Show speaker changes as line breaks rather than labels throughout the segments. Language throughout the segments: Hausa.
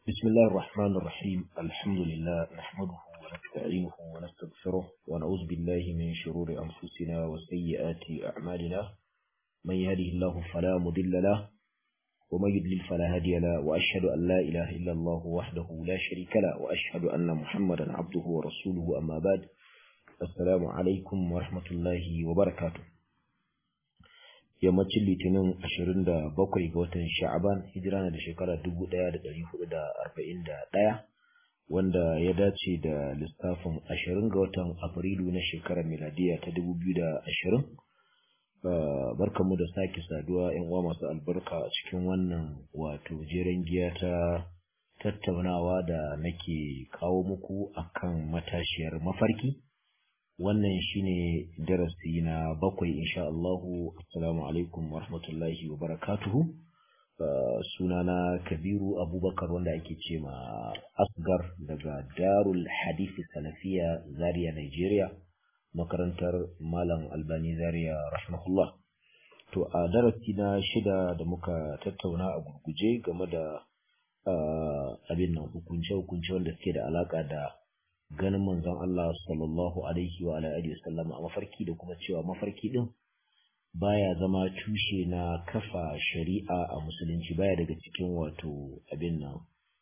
بسم الله الرحمن الرحيم الحمد لله نحمده ونستعينه ونستغفره ونعوذ بالله من شرور أنفسنا وسيئات أعمالنا من يهده الله فلا مضل له ومن يضلل فلا هادي له وأشهد أن لا إله إلا الله وحده لا شريك له وأشهد أن محمدا عبده ورسوله أما بعد السلام عليكم ورحمة الله وبركاته yammacin litinin 27 ga watan sha'aban hijira na da shekara 1441 wanda ya dace da lissafin 20 ga watan afrilu na shekarar miladiya ta 2020 barkamu da sake saduwa yan uwa masu albarka a cikin wannan wato jeren giya ta tattaunawa da nake kawo muku akan matashiyar mafarki wannan shine darasi na bakwai insha Allahu assalamu alaikum wa rahmatullahi wa barakatuhu sunana kabiru abubakar wanda ake ce ma asgar daga darul hadithi salafiya zaria nigeria makarantar malam albani zaria rahimahullah to a darasi na shida da muka tattauna a gurguje game da abin nan hukunce-hukunce wanda suke da alaka da ganin manzon Allah sallallahu alaihi wa alihi wasallam a mafarki da kuma cewa mafarki din baya zama tushe na kafa shari'a a musulunci baya daga cikin wato abin nan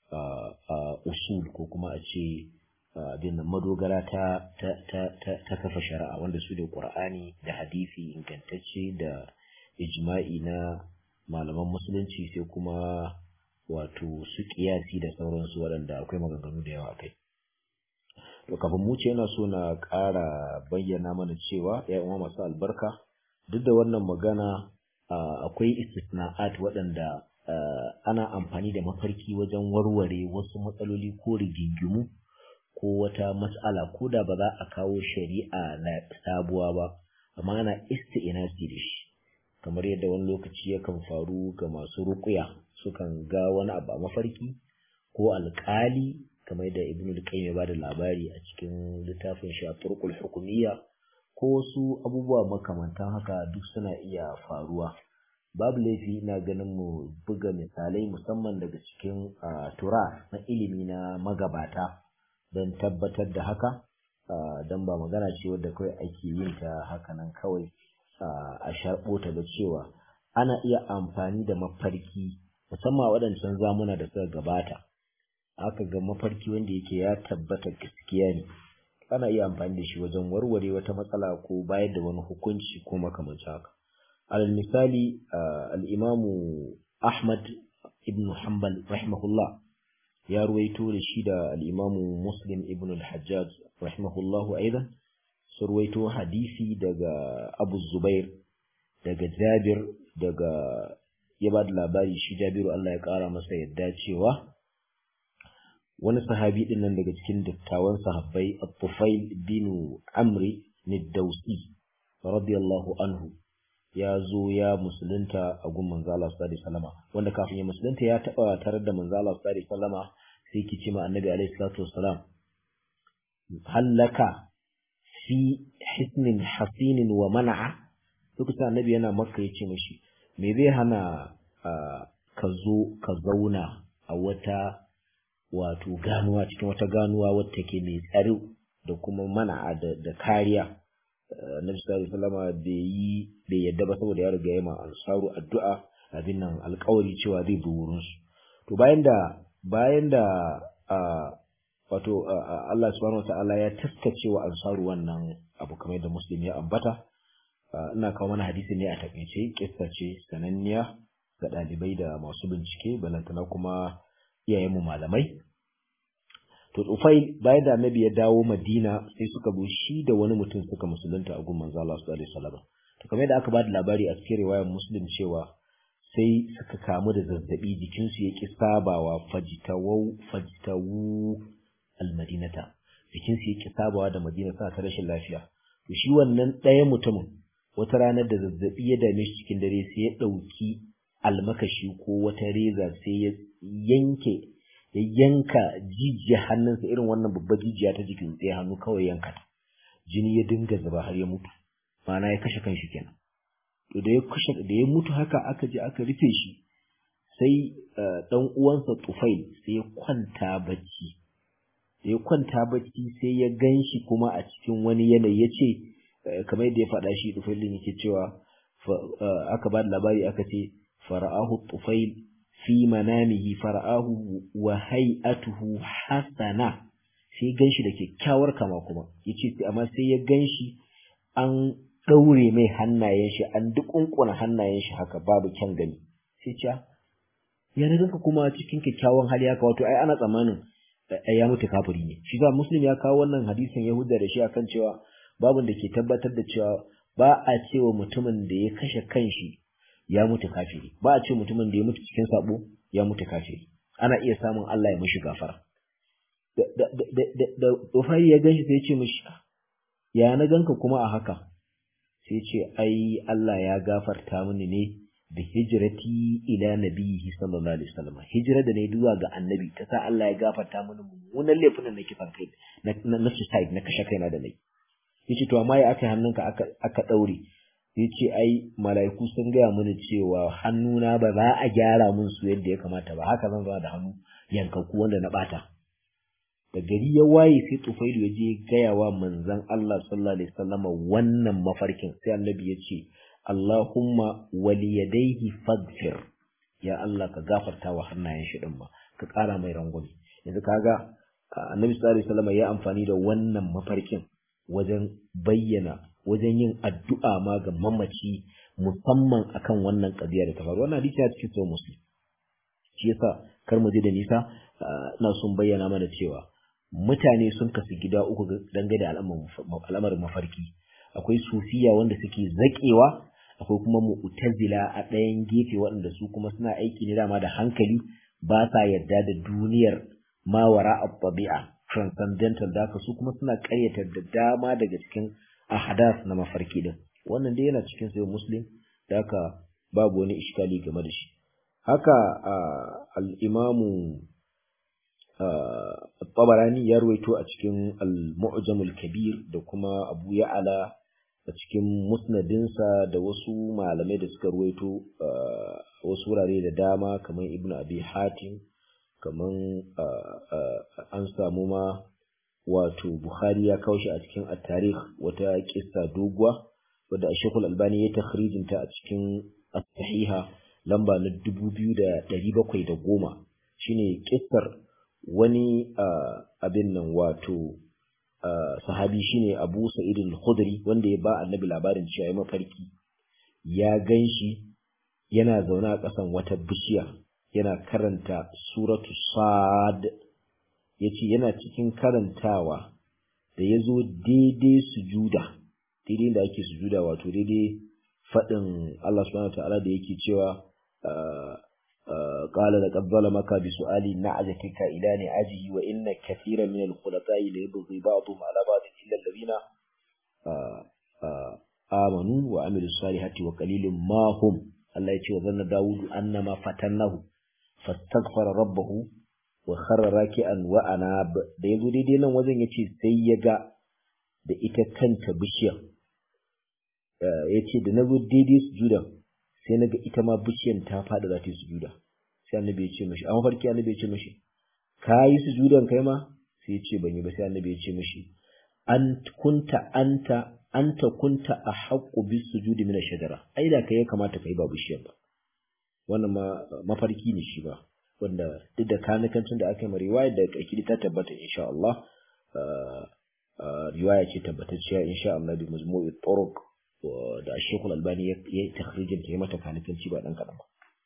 usul ko kuma a ce abin nan madogara ta ta kafa shari'a wanda su da Qur'ani da hadisi ingantacce da ijma'i na malaman musulunci sai kuma wato su kiyasi da sauransu waɗanda akwai maganganu da yawa kai to kafin mu ce yana so na ƙara bayyana mana cewa ya uwa masu albarka duk da wannan magana akwai istisna'at waɗanda ana amfani da mafarki wajen warware wasu matsaloli ko rigingimu ko wata matsala ko da ba za a kawo shari'a na sabuwa ba amma ana isti'inasi da shi kamar yadda wani lokaci yakan faru ga masu ruƙuya sukan ga wani abu a mafarki ko alƙali kamar da ibn al-qayyim ya bada labari a cikin littafin shi turqul hukumiyya ko wasu abubuwa makamantan haka duk suna iya faruwa babu laifi ina ganin mu buga misalai musamman daga cikin tura na ilimi na magabata don tabbatar da haka don ba magana ce wadda kawai ake yin ta haka nan kawai a sharɓo ta da cewa ana iya amfani da mafarki musamman waɗancan zamuna da suka gabata aka ga mafarki wanda yake ya tabbata gaskiya ne ana iya amfani da shi wajen warware wata matsala ko bayar da wani hukunci ko makamancin haka alal misali al-imamu ahmad ibn hanbal rahimahullah ya ruwaito da shi da al-imamu muslim ibn al-hajjaj rahimahullah aidan su ruwaito hadisi daga abu zubair daga jabir daga ya ba da labari shi jabiru Allah ya kara masa yadda cewa wani sahabi din nan daga cikin dattawan sahabbai At-Tufail bin Amri Nidausi radiyallahu anhu ya zo ya musulunta a gun manzo Allah sallallahu alaihi wasallam wanda kafin ya musulunta ya taba tare da manzo Allah sallallahu alaihi wasallam sai kici ma annabi alaihi salatu wasalam hallaka fi hisnin hasinin wa man'a lokacin annabi yana makka yace mashi me zai hana ka zo ka zauna a wata wato ganuwa cikin wata ganuwa wata ke mai tsaro da kuma mana da kariya Nabi sallallahu alaihi wasallam bai yi bai yadda ba saboda ya riga ya ma ansaru addu'a abin nan alƙawari cewa zai bi wurin su to bayan da bayan da wato Allah subhanahu wataala ya taskace wa ansaru wannan abu kamar da muslim ya ambata ina kawo mana hadisi ne a takaice kissa ce sananniya ga ɗalibai da masu bincike balantana kuma iyayenmu malamai to Tufail bayan da Annabi ya dawo Madina sai suka zo shi da wani mutum suka musulunta a gun manzo Allah sallallahu alaihi wasallam to kamar da aka ba da labari a cikin riwayar Muslim cewa sai suka kamu da zazzabi jikinsu ya ki sabawa fajitawu fajitawu almadinata jikinsu ya ki sabawa da Madina sa ta rashin lafiya to shi wannan ɗaya mutumin wata ranar da zazzabi ya dame shi cikin dare sai ya ɗauki almakashi ko wata reza sai ya yanke ya yanka jijiya hannunsa irin wannan babbar jijiya ta jikin tsaye hannu kawai yanka ta jini ya dinga zuba har ya mutu ma'ana ya kashe kanshi kenan to da ya kashe da ya mutu haka aka je aka rufe shi sai dan uwansa tufail sai ya kwanta bacci ya kwanta bacci sai ya ganshi kuma a cikin wani yanayi yace kamar yadda ya faɗa shi tufail din yake cewa aka ba da labari aka ce fara'ahu tufail fi manamihi fara'ahu wa hay'atuhu hasana sai ganshi da kyakkyawar kama kuma yace amma sai ya ganshi an daure mai hannayen shi an dukunkuna hannayen shi haka babu kyan gani sai ce ya na ganka kuma cikin kyakkyawan hali haka wato ai ana tsammanin ya mutu kafiri ne shi ba muslim ya kawo wannan hadisin yahuda da shi akan cewa babun da ke tabbatar da cewa ba a cewa mutumin da ya kashe kanshi ya mutu kafiri ba a ce mutumin da ya mutu cikin sabo ya mutu kafiri ana iya samun Allah ya mishi gafara da da da da Ufai ya ganshi sai ya ce mishi ya na ganka kuma a haka sai ce ai Allah ya gafarta mini ne da hijrati ila nabiyhi sallallahu alaihi wasallam hijira da ne zuwa ga annabi ta sa Allah ya gafarta mini mummunan laifin da nake kai na na suicide na kashe kaina da nayi yace to amma ya aka hannunka aka aka daure yace ai mala'iku sun gaya mini cewa hannuna ba za a gyara min su yadda ya kamata ba haka zan zama da hannu yankakku wanda na bata da gari ya waye sai tufailu ya je gaya wa manzon Allah sallallahu alaihi wasallam wannan mafarkin sai annabi ya ce Allahumma waliyadaihi faghfir ya Allah ka gafarta wa hannayen shi din ba ka ƙara mai rangwame yanzu kaga annabi sallallahu alaihi wasallam ya amfani da wannan mafarkin wajen bayyana wajen yin addu'a ma ga mamaci musamman akan wannan ƙabiya da ta faru wannan hadisi ya cikin sahih muslim shi yasa kar mu je da nisa ina son bayyana mana cewa mutane sun kasu gida uku dangane da al'amarin mafarki akwai sufiya wanda suke zaƙewa akwai kuma mu'tazila a ɗayan gefe waɗanda su kuma suna aiki ne dama da hankali ba sa yarda da duniyar mawara tabi'a transcendental da su kuma suna ƙaryata da dama daga cikin ahadas na mafarki din wannan dai yana cikin sayo muslim da haka babu wani iskali game da shi haka al-imamu tabarani ya ruwaito a cikin al-mu'jamul kabir da kuma abu ya'ala a cikin musnadinsa da wasu malamai da suka ruwaito wasu wurare da dama kamar ibnu abi hatim kamar an samu ma wato bukhari ya kawo shi a cikin at-tarikh wata kissa doguwa wadda shekul albani ya takhrijin ta a cikin as-sahiha lamba na 2710 shine kissar wani abin nan wato sahabi shine Abu Sa'id al-Khudri wanda ya ba Annabi labarin cewa ya mafarki ya ganshi yana zaune a ƙasan wata bishiya yana karanta suratu Sad yace yana cikin karantawa da yazo daidai sujuda daidai da ake sujuda wato daidai fadin Allah subhanahu wa ta'ala da yake cewa قال لقد ظلمك بسؤال نعجتك إلى نعجه وإن كثيرا من الخلطاء ليبغي بعضهم على بعض إلا الذين آمنوا وعملوا الصالحات وقليل ما هم الله يتي وظن داود أنما فتنه فاستغفر ربه وخر راكعا وأناب da yazo daidai nan wajen yace sai ya ga da ita kanta bishiyar yace da nazo daidai sujudan sai naga ita ma bishiyan ta fada za ta yi sujuda sai annabi ya ce mishi a mafarki annabi ya ce mishi ka yi sujudan kai ma sai ya ce ban yi ba sai annabi ya ce mishi an kunta anta anta kunta a haƙƙu bis sujudi min shajara ai da kai ya kamata kai ba bishiyan ba wannan ma mafarki ne shi ba wanda duk da kanikancin da aka yi riwaya da ƙarƙiri ta tabbata insha Allah riwaya ce tabbatacciya insha Allah bi majmu'i turuq da Sheikhul Albani ya yi takhrijin ta mata kanikanci ba dan kadan ba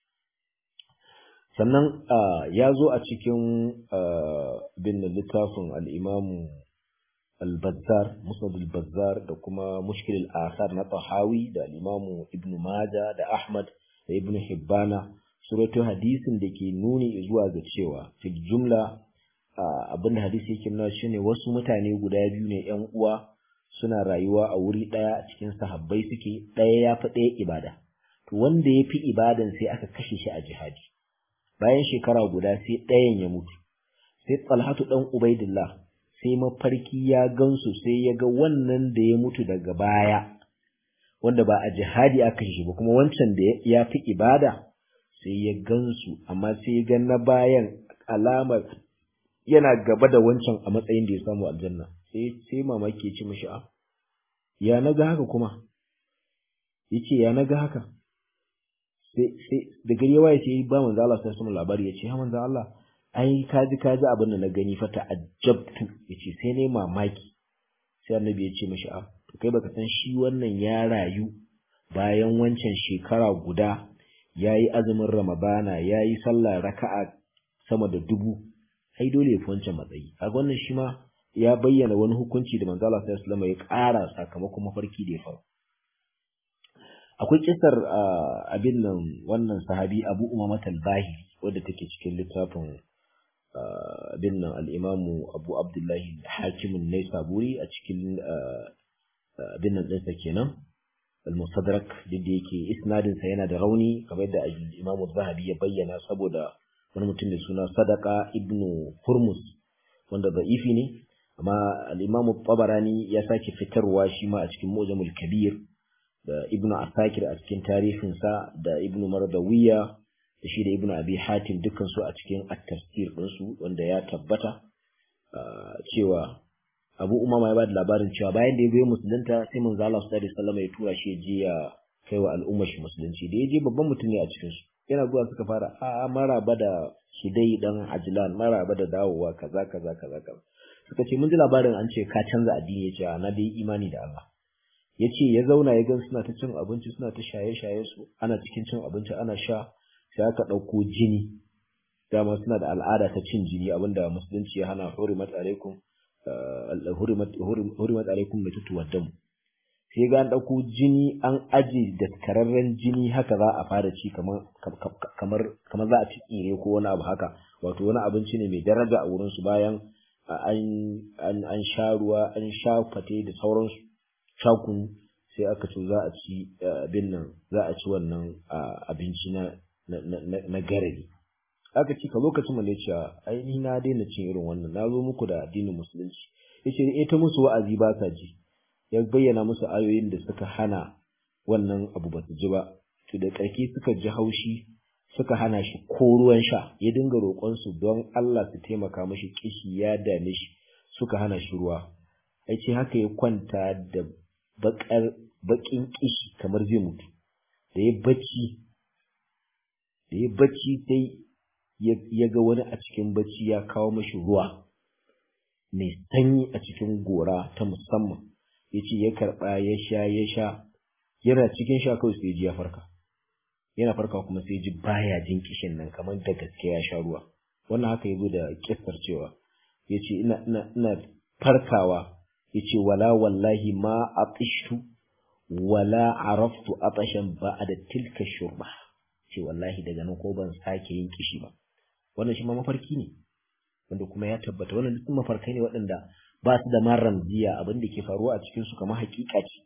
sannan ya zo a cikin bin littafin al-Imam al-Bazzar Musnad al-Bazzar da kuma Mushkil al-Athar na Tahawi da al-Imam Ibn Majah da Ahmad da Ibn Hibbana suratu hadisin da ke nuni zuwa ga cewa fil jumla abinda hadisi yake nuna shine wasu mutane guda biyu ne yan uwa suna rayuwa a wuri ɗaya a cikin sahabbai suke ɗaya ya fi ɗaya ibada to wanda ya fi ibadan sai aka kashe shi a jihadi bayan shekara guda sai ɗayan ya mutu sai talhatu ɗan ubaidillah sai mafarki ya gansu sai ya ga wannan da ya mutu daga baya wanda ba a jihadi aka kashe shi ba kuma wancan da ya fi ibada sai ya gansu amma sai ya ga na bayan alamar yana gaba da wancan a matsayin da ya samu aljanna sai sai mamaki ya ci mishi a ya naga haka kuma yace ya naga haka sai sai da gari ya waye sai ba manzo Allah sai sama labari yace ha manzo Allah ai kaji kaji abin da na gani fa ta'ajjabtu yace sai ne mamaki sai annabi ya ce mishi a to kai baka san shi wannan ya rayu bayan wancan shekara guda yayi azumin ramadana yayi sallah raka'a sama da dubu ai dole ya fi wancan matsayi kaga wannan shi ma ya bayyana wani hukunci da manzo Allah sallallahu alaihi wasallam ya ƙara sakamakon mafarki da ya faru akwai kisar abin nan wannan sahabi Abu Umama al-Bahili wadda take cikin littafin abin nan al-Imamu Abu Abdullahi Hakim an-Naisaburi a cikin abin nan ɗinsa kenan al-Mustadrak da yake isnadin sa yana da rauni kamar da al-Imam zahabi ya bayyana saboda wani mutum da suna Sadaka ibn Hurmus wanda da'ifi ne amma al-Imam Tabarani ya sake fitarwa shi ma a cikin Mu'jamul Kabir da Ibn Asakir a cikin tarihinsa da Ibn Mardawiya da shi da Ibn Abi Hatim dukkan su a cikin at-tafsir ɗinsu wanda ya tabbata cewa Abu Umama ya ba da labarin cewa bayan da ya goyi musulunta sai manzo Allah sallallahu alaihi wasallam ya tura shi je ya kai wa al'ummar shi musulunci da ya je babban mutum ne a cikin su yana zuwa suka fara a maraba da Sudai dan Ajlan maraba da dawowa kaza kaza kaza kaza suka ce mun ji labarin an ce ka canza addini ya ce na dai imani da Allah ya ce ya zauna ya gan suna ta cin abinci suna ta shaye-shaye su ana cikin cin abinci ana sha sai aka ɗauko jini dama suna da al'ada ta cin jini abinda musulunci ya hana hurimat alaikum hurimat alaikum mai tutuwa damu sai ga an ɗauko jini an aje da kararren jini haka za a fara ci kamar kamar za a ci tsire ko wani abu haka wato wani abinci ne mai daraja a wurinsu bayan an sha ruwa an sha fate da sauransu shakun sai aka ce za a ci abin nan za a ci wannan abinci na na garari aka ci ka lokacin da cewa ai ni na daina cin irin wannan na zo muku da addinin musulunci yace eh ta musu wa'azi ba sa ji ya bayyana musu ayoyin da suka hana wannan abu ba su ji ba to da ƙarfi suka ji haushi suka hana shi ko ruwan sha ya dinga roƙon su don Allah su taimaka mashi kishi ya dame shi suka hana shi ruwa ai ce haka ya kwanta da bakar bakin kishi kamar zai mutu da ya bacci da ya bacci sai ya ga wani a cikin bacci ya kawo mashi ruwa mai sanyi a cikin gora ta musamman ya ce ya karɓa ya sha ya sha yana cikin sha kawai sai ji ya farka yana farka kuma sai ji baya jin kishin nan kamar da gaske ya sha ruwa wannan haka ya zo da kissar cewa ya ce ina farkawa ya ce wala wallahi ma atishtu wala araftu atashan ba'da tilka shurba ce wallahi daga nan ko ban sake yin kishi ba wannan shi ma mafarki ne wanda kuma ya tabbata wannan duk mafarkai ne waɗanda ba su da maram jiya abin da ke faruwa a cikin su kamar hakika ce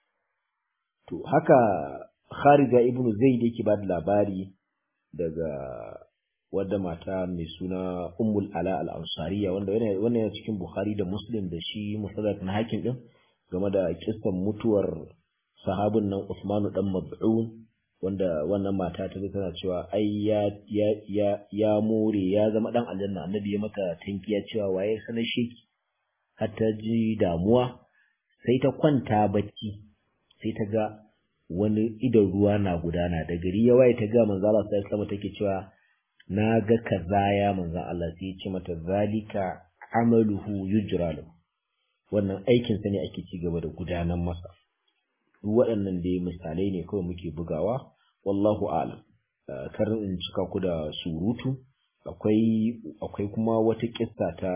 to haka Kharija ibnu Zaid yake ba da labari daga wadda mata mai suna Ummul Ala al-Ansariya wanda wannan yana cikin Bukhari da Muslim da shi Musaddad na hakim din game da kissan mutuwar sahabin nan Usmanu dan Mab'un wanda wannan mata ta tana cewa ai ya ya ya ya more ya zama dan aljanna annabi ya mata tankiya cewa waye sanar sheki har ta ji damuwa sai ta kwanta bacci sai ta ga wani idan ruwa na gudana da gari ya waye ta ga manzo Allah sai sama take cewa na ga kaza ya manzo Allah sai ya ce mata zalika amaluhu yujra lahu wannan aikin sa ne ake ci gaba da gudanar masa duk waɗannan da misalai ne kawai muke bugawa wallahu a'lam kar in cika ku da surutu akwai akwai kuma wata kissa ta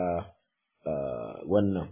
wannan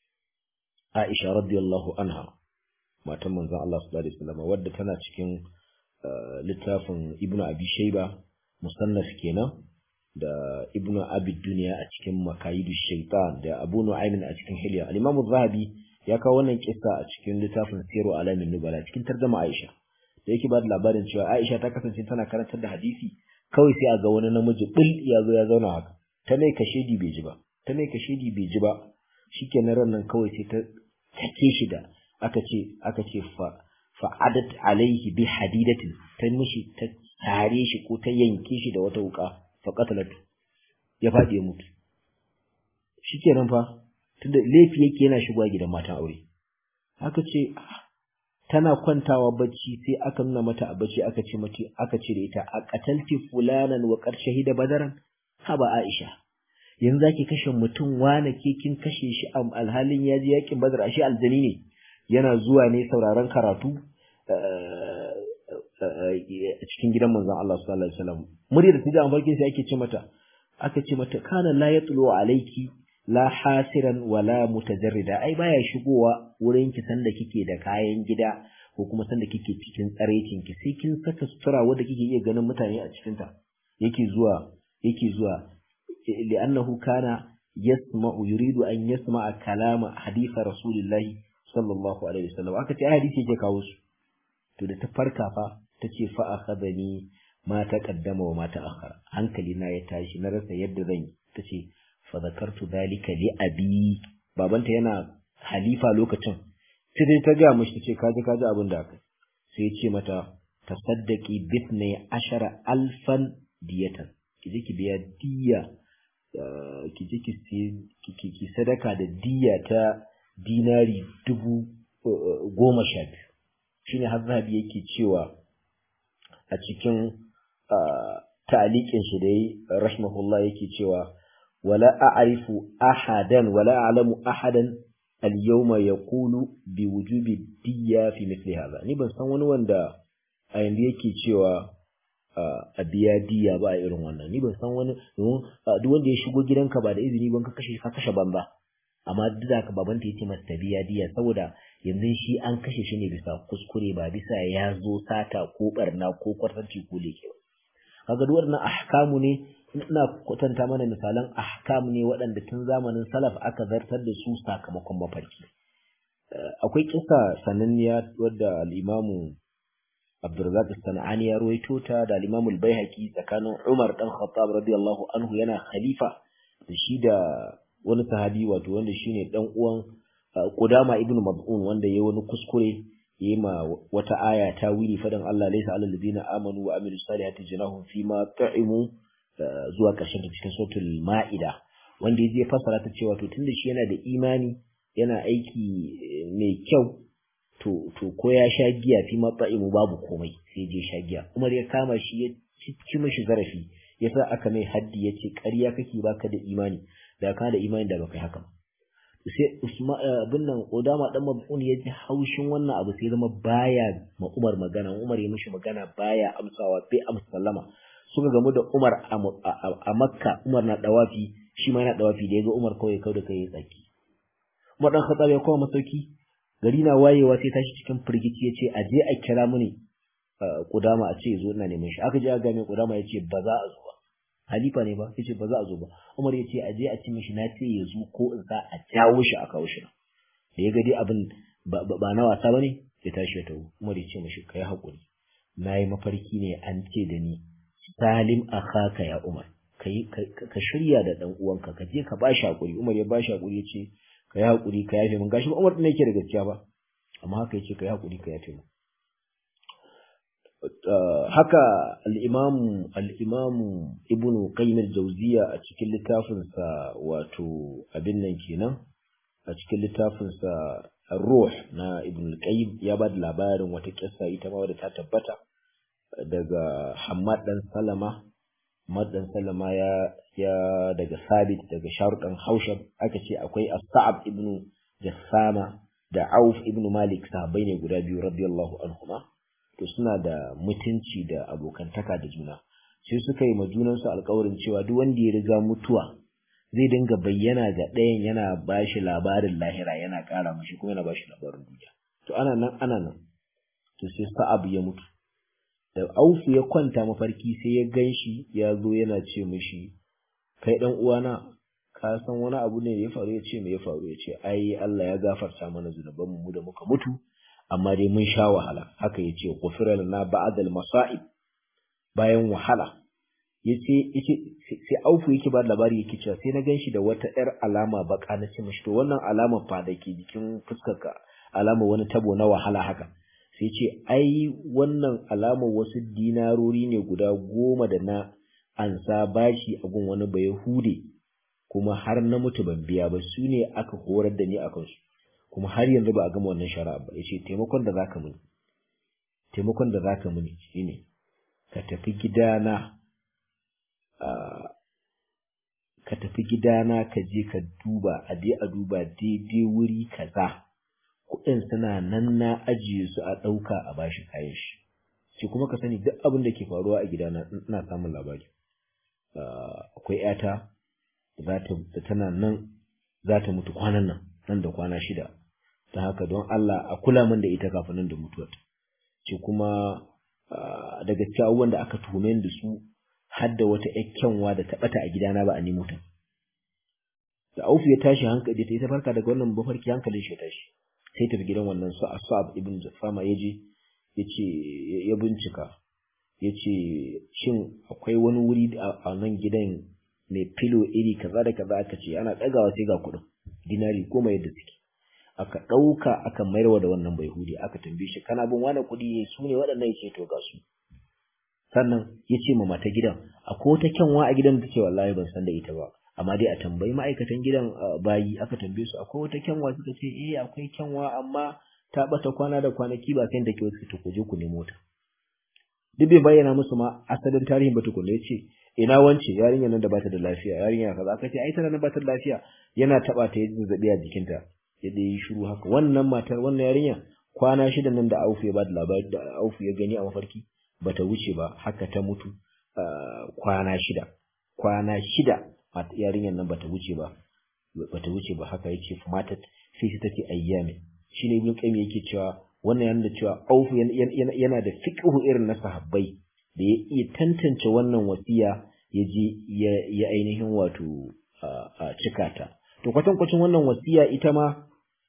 Aisha radiyallahu anha matan manzon Allah sallallahu alaihi wasallam wadda tana cikin littafin Ibn Abi Shayba musannaf kenan da Ibn Abi Dunya a cikin Makayidu Shaytan da Abu Nu'aym a cikin Hilya al-Imam zahabi ya kawo wannan kissa a cikin littafin Siru Alamin Nubala cikin tarjuma Aisha da yake ba da labarin cewa Aisha ta kasance tana karantar da hadisi kawai sai a ga wani namiji bil ya zo ya zauna haka ta mai kashedi bai ji ba ta mai kashedi bai ji ba shikenan ran nan kawai sai ta take shi da aka ce aka ce fa fa'adat alaihi bi hadidatin ta mishi ta sare shi ko ta yanke shi da wata wuka fa qatalatu ya faɗi ya mutu shikenan fa tunda laifi yake yana shigowa gidan matan aure aka ce tana kwantawa bacci sai aka nuna mata a bacci aka ce mata aka ce da ita a qatalti fulanan wa qad shahida badaran haba aisha yanzu zaki kashe mutum wane ke kin kashe shi a alhalin ya je yakin badar ashe aljani ne yana zuwa ne sauraron karatu a cikin gidan manzon Allah sallallahu alaihi wasallam muryar da ta farkin sai ake ce mata aka ce mata kana la yatlu alayki la hasiran wala mutajarrida ai baya shigowa wurin ki sanda kike da kayan gida ko kuma sanda kike cikin tsarecin ki sai kin saka sutura wanda kike iya ganin mutane a cikin ta yake zuwa yake zuwa li'annahu kana yasma'u yuridu an yasma'a kalama hadisa rasulillahi sallallahu alaihi wasallam aka ce hadisi yake kawo su to da ta farka fa tace fa akhadani ma taqaddama wa ma ta'akhkhara hankali na ya tashi na rasa yadda zan yi tace fa zakartu dalika li abi babanta yana halifa lokacin sai dai ta ga mishi tace kaji kaji abin da aka sai ya ce mata tasaddaqi bithni ashara alfan diyatan kije ki biya diya kije ki ki sadaka da diya ta dinari dubu goma sha biyu shine har zahabi yake cewa a cikin ta'aliƙin shi da yi rahimahullah yake cewa wala a'rifu ahadan wala a'lamu ahadan al-yawma yaqulu bi wujubi diyya fi mithli hadha ni ban san wani wanda a yanzu yake cewa a biya diya ba a irin wannan ni ban san wani duk wanda ya shigo gidanka ba da izini ban ka kashe ka kashe banza amma duk da ka babanta yace masa ta biya diya saboda yanzu shi an kashe shi ne bisa kuskure ba bisa ya zo sata ko barna ko kwartanci ko leke ba kaga duk wannan ahkamu ne ina kwatanta mana misalan ahkam ne waɗanda tun zamanin salaf aka zartar da su sakamakon mafarki akwai kisa sananniya wadda al-imamu Abdurrazzaq Sana'ani ya ruwaito ta da al-Imam al-Baihaqi tsakanin Umar dan Khattab radiyallahu anhu yana khalifa da shi da wani sahabi wato wanda shine dan uwan Qudama ibn Maz'un wanda yayi wani kuskure yayi ma wata aya ta wili fadan Allah laysa alal ladina amanu wa amilus salihati junahum fima ta'imu zuwa ƙarshen ta cikin suratul Ma'ida wanda yaje fasara ta cewa to tunda shi yana da imani yana aiki mai kyau to to ko ya sha giya fi matsa'imu babu komai sai je sha giya Umar ya kama shi ya ci mishi zarafi yasa aka mai haddi ya ce ƙarya kake baka da imani da ka da imani da baka yi haka sai Usman bin nan Odama dan Mabun ya ji haushin wannan abu sai zama baya ma Umar magana Umar ya mishi magana baya amsawa bai amsa sallama suka gamu da Umar a Makka Umar na dawafi shi ma yana dawafi da yaga Umar kawai kawai da kai tsaki Umar dan Khattab ya koma masauki gari na wayewa sai tashi cikin firgici ya ce a je a kira mini kudama a ce zo ina neman shi aka je a ga mai kudama ya ce ba za a zo ba halifa ne ba ya ce ba za a zo ba umar ya ce a je a ci mishi na ce ya zo ko in za a jawo shi a kawo shi da ya ga dai abin ba na wasa ba ne ya tashi ya tawo umar ya ce mishi kai haƙuri na yi mafarki ne an ce da ni salim akhaka ya umar ka shirya da dan uwanka ka je ka ba shi haƙuri umar ya ba shi haƙuri ya ce ka yi haƙuri ka yafe min gashi ba Umar ɗin yake da gaskiya ba amma haka yace ka yi haƙuri ka yafe min haka al-Imam al-Imam Ibn Qayyim al-Jawziyya a cikin littafin sa wato abin nan kenan a cikin littafin sa Ruh na Ibn al-Qayyim ya ba da labarin wata kissa ita ma wadda ta tabbata daga Hammad dan Salama Hammad dan Salama ya ya daga Sabit daga Sharuɗan Haushab aka ce akwai As-Sa'ab ibn Jassama da Auf ibn Malik sahabbai ne guda biyu radiyallahu anhuma to suna da mutunci da abokantaka da juna sai suka yi ma junansu alƙawarin cewa duk wanda ya riga mutuwa zai dinga bayyana ga ɗayan yana bashi labarin lahira yana ƙara mashi kuma yana bashi labarin duniya to ana nan ana nan to sai Sa'ab ya mutu da Aufu ya kwanta mafarki sai ya ganshi ya zo yana ce mishi kai dan uwana ka san wani abu ne ya faru ya ce me ya faru ya ce ai Allah ya gafarta mana zunuban mu da muka mutu amma dai mun sha wahala haka ya ce ghufira lana ba'dal masa'ib bayan wahala yace yace sai aufu yake ba labari yake cewa sai na ganshi da wata yar alama baka na ce mishi to wannan alama fa da ke jikin fuskarka alama wani tabo na wahala haka sai ce ai wannan alamar wasu dinarori ne guda goma da na ansa bashi a gun wani bai hude kuma har na mutu ban biya ba su ne aka horar da ni a kansu kuma har yanzu ba a gama wannan shari'a ba yace taimakon da zaka mini taimakon da zaka mini shine ka tafi gidana ka tafi gidana ka je ka duba a je a duba daidai wuri kaza kuɗin suna nan na ajiye su a ɗauka a bashi kayan shi ce kuma ka sani duk abin da ke faruwa a gidana ina samun labari akwai yata da tana nan za ta mutu kwanan nan nan da kwana shida ta haka don Allah a kula min da ita kafin nan da mutuwar ce kuma daga cikin abubuwan da aka tuhume da su har da wata kyanwa da ta bata a gidana ba a nemo ta da aufu ya tashi hankali ta ita farka daga wannan mafarki hankalin shi ya tashi sai tafi gidan wannan su asab ibn jafama ya je ya ce ya bincika ya ce shin akwai wani wuri a nan gidan mai filo iri kaza da kaza aka ce ana ɗagawa sai ga kuɗin dinari goma yadda suke aka ɗauka aka mayarwa da wannan bai hudi aka tambaye shi kana bin wani kuɗi su ne waɗannan ya ce to ga su sannan ya ce ma mata gidan akwai wata kyanwa a gidan da ce wallahi ban san da ita ba amma dai a tambayi ma'aikatan gidan bayi aka tambaye su akwai wata kyanwa suka ce eh akwai kyanwa amma ta bata kwana da kwanaki ba sai da ke wasu ku je ku nemo ta duk bai bayyana musu ma asalin tarihin ba tukunna ya ce ina wance yarinya nan da bata da lafiya yarinya kaza aka ce ai tana nan bata da lafiya yana taba ta yi zazzabi a jikinta ya dai shiru haka wannan matar wannan yarinya kwana shida nan da Aufu ya bada labari da Aufu ya gani a mafarki bata wuce ba haka ta mutu kwana shida kwana shida yarinyar nan bata wuce ba bata wuce ba haka yace matat sai ta take ayyami shine ibn qayyim yake cewa wannan yana da cewa Aufu yana da fiqhu irin na sahabbai da ya iya tantance wannan wasiya ya je ya ainihin wato a cika ta to kwatankwacin wannan wasiya ita ma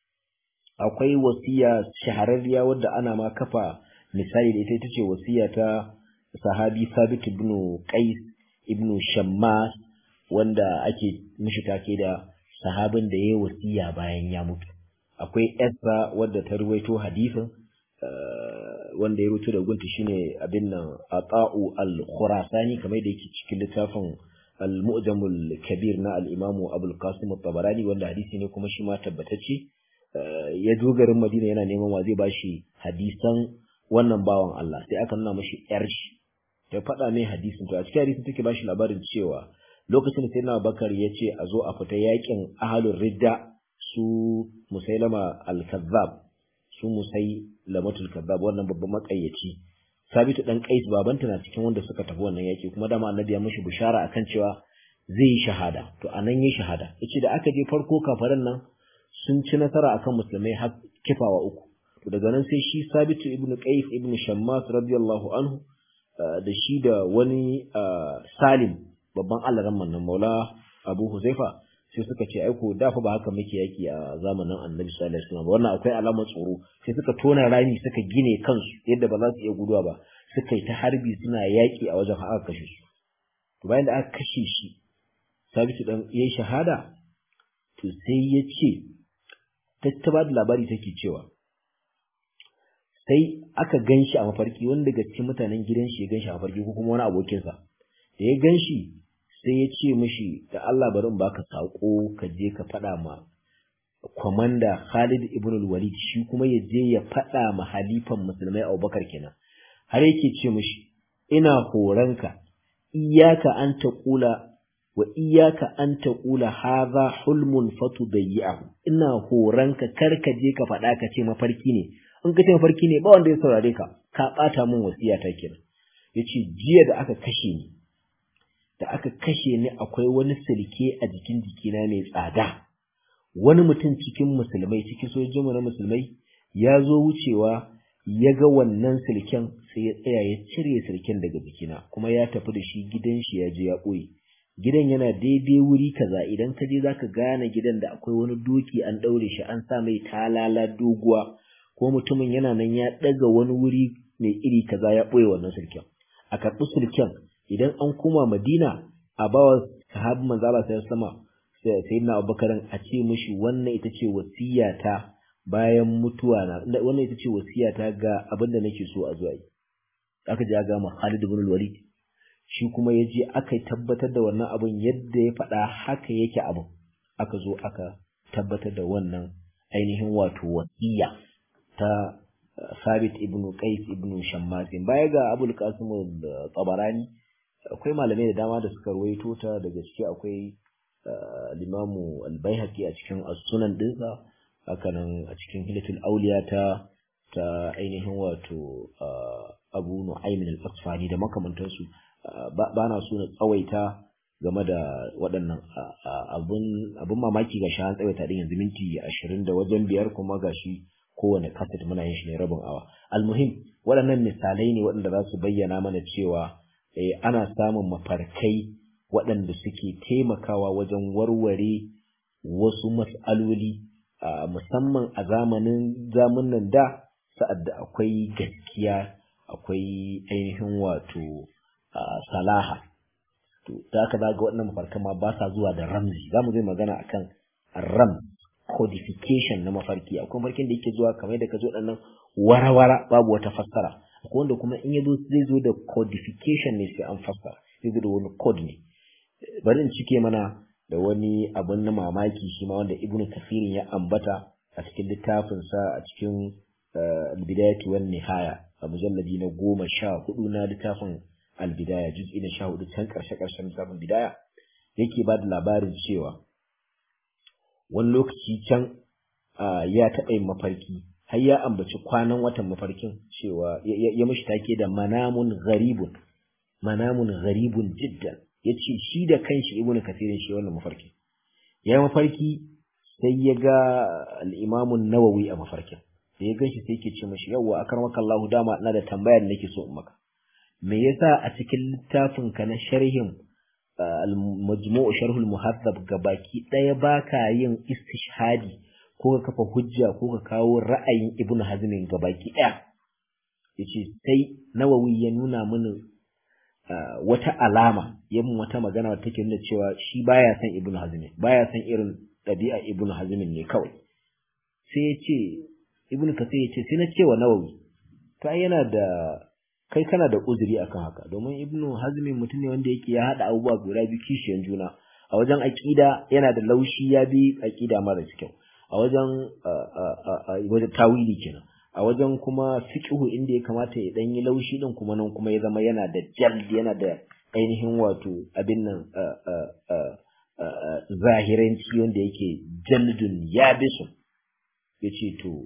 akwai wasiya shahararriya wadda ana ma kafa misali da ita ita ce wasiya ta sahabi Sabit ibn Qais ibn Shammas wanda ake mishi take da sahabin da yayi wasiya bayan ya mutu akwai Esra wadda ta ruwaito hadisin wanda ya rubuta da gunta shine abin nan Ata'u al-Khurasani kamar da yake cikin littafin al-Mu'jam al-Kabir na al-Imam Abu al-Qasim at-Tabarani wanda hadisi ne kuma shi ma tabbatacce ya zo garin Madina yana neman wa zai bashi hadisan wannan bawan Allah sai aka nuna mashi yar shi ya faɗa mai hadisin to a cikin hadisin take bashi labarin cewa lokacin da Sayyidina Bakar ya ce a zo a fita yakin ahalur ridda su Musailama al-Kazzab su musai lamatul kazzab wannan babban makayyaci sabitu dan qais babanta na cikin wanda suka tafi wannan yaki kuma dama annabi ya mishi bishara akan cewa zai yi shahada to anan yi shahada yace da aka je farko kafaran nan sun ci nasara akan musulmai har kifawa uku to daga nan sai shi sabitu ibnu qais ibnu shammas radiyallahu anhu da shi da wani salim babban allaran nan maula abu huzaifa sai suka ce aiko da fa ba haka muke yaki a zamanin annabi sallallahu alaihi wasallam wannan akwai alamar tsoro sai suka tona rami suka gine kansu yadda ba za su iya guduwa ba suka yi ta harbi suna yaki a wajen aka kashe su to bayan da aka kashe shi sabitu dan yayi shahada to sai ya ce ta ba da labari take cewa sai aka gan shi a mafarki wani daga cikin mutanen gidan shi ya gan shi a mafarki ko kuma wani abokinsa da ya gan shi sai ya ce mishi da Allah bari in baka sako ka je ka faɗa ma kwamanda Khalid ibn al-Walid shi kuma ya je ya faɗa ma halifan musulmai Abubakar kenan har yake ce mishi ina horanka iyaka an taqula wa iyaka an taqula hadha hulmun fatudayyahu ina horanka kar ka je ka faɗa ka ce mafarki ne in ka ce mafarki ne ba wanda ya saurare ka ka ɓata min wasiya ta kenan yace jiya da aka kashe ni da aka kashe ni akwai wani silke a jikin jikina mai tsada wani mutum cikin musulmai cikin sojojinmu na musulmai ya zo wucewa ya ga wannan silken sai ya tsaya ya cire silken daga jikina kuma ya tafi da shi gidan shi ya je ya ɓoye gidan yana daidai wuri kaza idan ka je zaka gane gidan da akwai wani doki an ɗaure shi an sa mai talala doguwa ko mutumin yana nan ya ɗaga wani wuri mai iri kaza ya ɓoye wannan silken a karɓi silken idan an koma Madina a bawa sahabin manzo Allah sai sama sayyidina Abubakar a ce mishi wannan ita ce wasiyata bayan mutuwa na wannan ita ce wasiya ta ga abin da nake so a zuwa yi aka je ga ma Khalid ibn Walid shi kuma ya je aka tabbatar da wannan abin yadda ya faɗa haka yake abin aka zo aka tabbatar da wannan ainihin wato wasiya ta Sabit ibn Qais ibn Shammasin baya ga Abul Qasim al-Tabarani akwai malamai da dama da suka ruwaito ta daga ciki akwai Limamu al-Baihaqi a cikin as-Sunan dinsa hakanan a cikin Hilatul Awliya ta ta ainihin wato Abu Nu'aym al-Asfani da makamantansu ba na so na tsawaita game da waɗannan abun mamaki ga shi an tsawaita din yanzu minti ashirin da wajen biyar kuma ga shi kowane kaset muna yin shi ne rabin awa almuhim waɗannan misalai ne waɗanda za su bayyana mana cewa ana samun mafarkai waɗanda suke taimakawa wajen warware wasu mas'aloli musamman a zamanin zamanin da sa'ad da akwai gaskiya akwai ainihin wato salaha to da aka zaga waɗannan mafarkan ma ba sa zuwa da ramzi za mu zai magana akan ram codification na mafarki akwai mafarkin da yake zuwa kamar da ka zo waɗannan warawara babu wata fassara akwai wanda kuma in ya zo zai zo da codification ne sai an fassara zai zo da wani code ne bari in cike mana da wani abun na mamaki shi ma wanda ibnu kafirin ya ambata a cikin littafinsa a cikin bidayatu wan nihaya a mujalladi na goma sha hudu na littafin albidaya juz'i na sha hudu can karshe karshen littafin bidaya yake ba da labarin cewa wani lokaci can ya taɓa yin mafarki har ya ambaci kwanan watan mafarkin cewa ya mashi take da manamun gharibun manamun gharibun jiddan ya ce shi da kanshi ibn kasirin shi wannan mafarki ya yi mafarki sai ya ga al'imamun nawawi a mafarkin da ya ganshi sai ke ce mashi yawwa a karmaka Allah dama na da tambaya da nake so in maka me yasa a cikin littafin ka na sharhin al-majmu' sharhul muhaddab gabaki daya baka yin istishhadi ko ka kafa hujja ko ka kawo ra'ayin ibnu hazmin gabaki daya yace sai nawawi ya nuna mini wata alama yamin wata magana wadda take nuna cewa shi baya san ibnu hazmin baya san irin ɗabi'a ibnu hazmin ne kawai sai ya ce ibnu kasir ya ce sai na cewa nawawi to ai yana da kai kana da uzuri akan haka domin ibnu hazmin mutum ne wanda yake ya haɗa abubuwa guda biyu kishiyan juna a wajen aƙida yana da laushi ya bi aƙida mara kyau a wajen wajen tawili kenan a wajen kuma fiqhu inda ya kamata ya dan yi laushi din kuma nan kuma ya zama yana da jald yana da ainihin wato abin nan zahiranci wanda yake jaldun yabisun yace to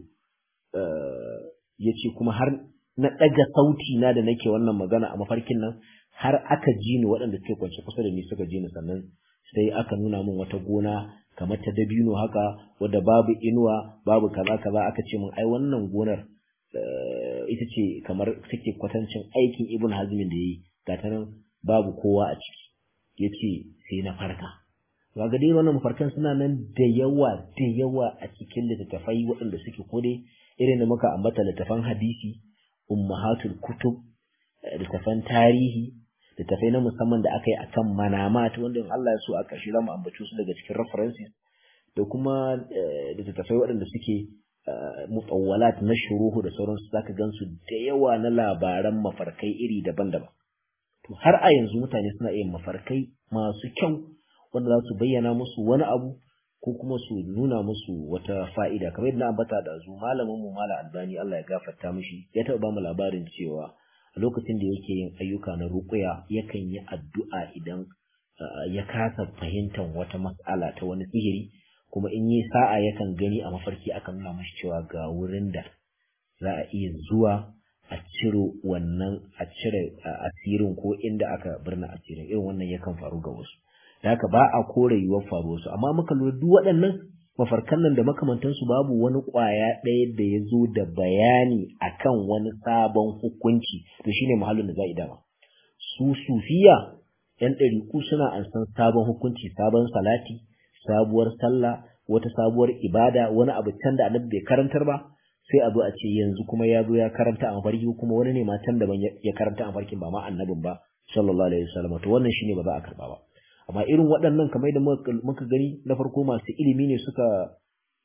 yace kuma har na ɗaga sauti na da nake wannan magana a mafarkin nan har aka ji ni waɗanda suke kwance kusa da ni suka ji ni sannan sai aka nuna min wata gona kamar ta dabino haka wadda babu inuwa babu kaza kaza aka ce min ai wannan gonar ita ce kamar take kwatancin aikin ibn hazmin da yayi ga ta nan babu kowa a ciki yace sai na farka ga dai wannan mafarkan suna nan da yawa da yawa a cikin littattafai waɗanda suke kode irin da muka ambata littattafan hadisi ummahatul kutub littattafan tarihi littafai na musamman da aka yi a kan manamat wanda in Allah ya so a ƙarshe za mu ambaci su daga cikin references da kuma littattafai waɗanda suke mutawwalat na shuruhu da sauransu zaka gansu da yawa na labaran mafarkai iri daban-daban to har a yanzu mutane suna yin mafarkai masu kyau wanda za su bayyana musu wani abu ko kuma su nuna musu wata fa'ida kamar yadda na ambata da zu malamin mu mala albani Allah ya gafarta mishi ya taɓa ba mu labarin cewa a lokacin da yake yin ayyuka na ruƙuya yakan yi addu'a idan ya kasa fahimtar wata mas'ala ta wani sihiri kuma in yi sa'a yakan gani a mafarki aka nuna mashi cewa ga wurin da za a iya zuwa a ciro wannan a cire asirin ko inda aka birna asirin irin wannan yakan faru ga wasu da haka ba a kore yiwuwar faruwar su amma muka lura duk waɗannan mafarkan nan da makamantansu babu wani ƙwaya ɗaya da ya zo da bayani akan wani sabon hukunci to shine muhallin da za a dama su sufiya yan ɗariƙu suna ansan sabon hukunci sabon salati sabuwar sallah wata sabuwar ibada wani abu can da annabi bai karantar ba sai a zo a ce yanzu kuma ya zo ya karanta a mafarki kuma wani ne ma can daban ya karanta a mafarkin ba ma annabin ba sallallahu alaihi wasallam to wannan shine ba za a karba ba amma irin waɗannan kamar da muka gani na farko masu ilimi ne suka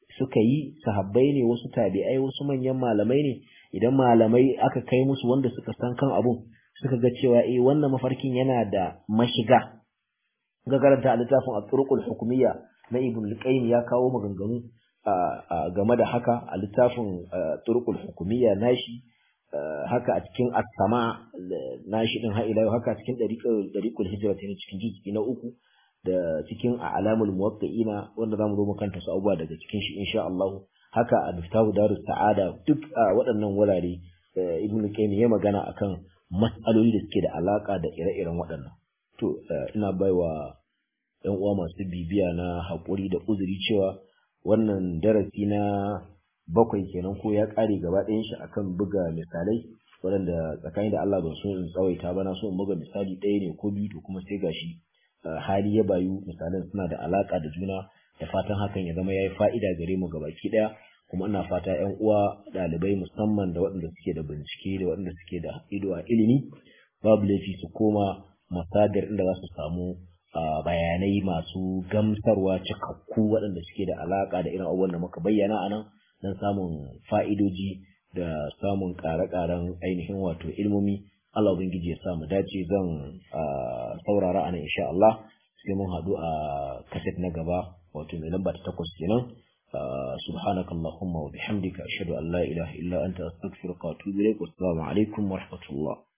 suka yi sahabbai ne wasu tabi'ai wasu manyan malamai ne idan malamai aka kai musu wanda suka san kan abun suka ga cewa eh wannan mafarkin yana da mashiga ga karanta a littafin at-turuqul hukumiyya na ibn al-qayyim ya kawo maganganu game da haka a littafin turuqul hukumiyya nashi haka a cikin as-sama nashi din ha ila haka cikin dariqul dariqul hijra ne cikin juz'i na uku da cikin a'lamul muwaqqi'ina wanda zamu zo makanta su abubuwa daga cikin shi insha Allah haka a miftahu darus sa'ada duk waɗannan wurare ibn qayyim ya magana akan mas'aloli da suke da alaka da ire-iren waɗannan to ina baiwa ɗan uwa masu bibiya na haƙuri da uzuri cewa wannan darasi na bakwai kenan ko ya ƙare gaba ɗayan shi akan buga misalai waɗanda tsakanin da Allah ban so in tsawaita ba na so in buga misali ɗaya ne ko biyu to kuma sai gashi hali ya bayu misalan suna da alaka da juna da fatan hakan ya zama yayi fa'ida gare mu gabaki ɗaya kuma ina fata ƴan uwa ɗalibai musamman da waɗanda suke da bincike da waɗanda suke da ido a ilimi babu laifi su koma masadar inda za su samu bayanai masu gamsarwa cikakku waɗanda suke da alaƙa da irin abubuwan da muka bayyana a nan don samun fa'idoji da samun ƙare-ƙaren ainihin wato ilmomi Allah Ubangiji ya sa mu dace zan saurara a nan insha Allah sai mun haɗu a kaset na gaba wato mai lamba ta takwas kenan سبحانك اللهم وبحمدك أشهد أن لا إله إلا أنت أستغفرك وأتوب إليك والسلام عليكم ورحمة الله